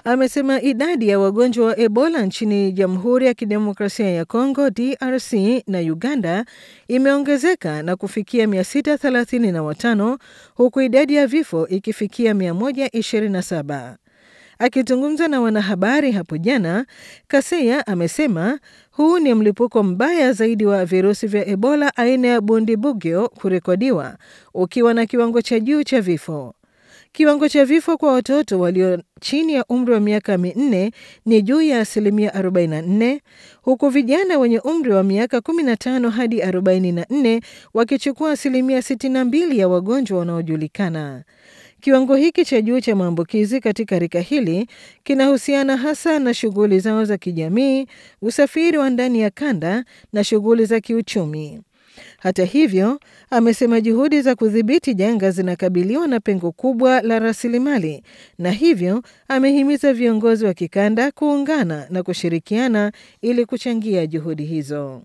amesema idadi ya wagonjwa wa Ebola nchini Jamhuri ya Kidemokrasia ya Kongo DRC na Uganda imeongezeka na kufikia 635 huku idadi ya vifo ikifikia 127. Akizungumza na wanahabari hapo jana, Kaseya amesema huu ni mlipuko mbaya zaidi wa virusi vya Ebola aina ya Bundibugyo kurekodiwa ukiwa na kiwango cha juu cha vifo. Kiwango cha vifo kwa watoto walio chini ya umri wa miaka minne ni juu ya asilimia 44 huku vijana wenye umri wa miaka 15 hadi 44 wakichukua asilimia 62 ya wagonjwa wanaojulikana. Kiwango hiki cha juu cha maambukizi katika rika hili kinahusiana hasa na shughuli zao za kijamii, usafiri wa ndani ya kanda na shughuli za kiuchumi. Hata hivyo, amesema juhudi za kudhibiti janga zinakabiliwa na pengo kubwa la rasilimali, na hivyo amehimiza viongozi wa kikanda kuungana na kushirikiana ili kuchangia juhudi hizo.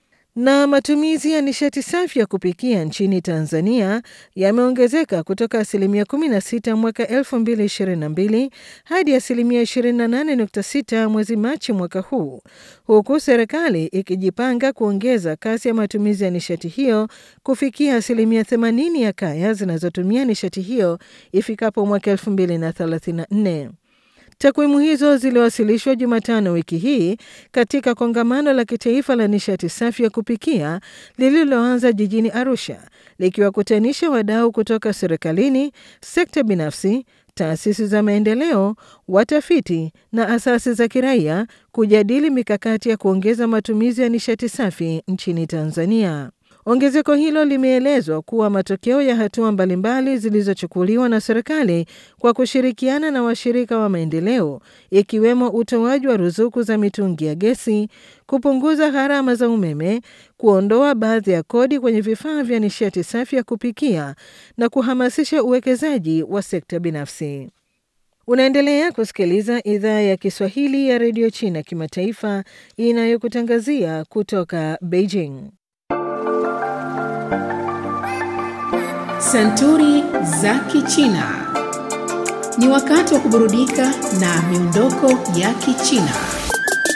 Na matumizi ya nishati safi ya kupikia nchini Tanzania yameongezeka kutoka asilimia 16 mwaka 2022 hadi asilimia 28.6 mwezi Machi mwaka huu, huku serikali ikijipanga kuongeza kasi ya matumizi ya nishati hiyo kufikia asilimia 80 ya kaya zinazotumia nishati hiyo ifikapo mwaka 2034. Takwimu hizo ziliwasilishwa Jumatano wiki hii katika kongamano la kitaifa la nishati safi ya kupikia lililoanza jijini Arusha, likiwakutanisha wadau kutoka serikalini, sekta binafsi, taasisi za maendeleo, watafiti na asasi za kiraia kujadili mikakati ya kuongeza matumizi ya nishati safi nchini Tanzania. Ongezeko hilo limeelezwa kuwa matokeo ya hatua mbalimbali zilizochukuliwa na serikali kwa kushirikiana na washirika wa maendeleo ikiwemo utoaji wa ruzuku za mitungi ya gesi, kupunguza gharama za umeme, kuondoa baadhi ya kodi kwenye vifaa vya nishati safi ya kupikia na kuhamasisha uwekezaji wa sekta binafsi. Unaendelea kusikiliza idhaa ya Kiswahili ya redio China kimataifa inayokutangazia kutoka Beijing. Santuri za Kichina. Ni wakati wa kuburudika na miondoko ya Kichina.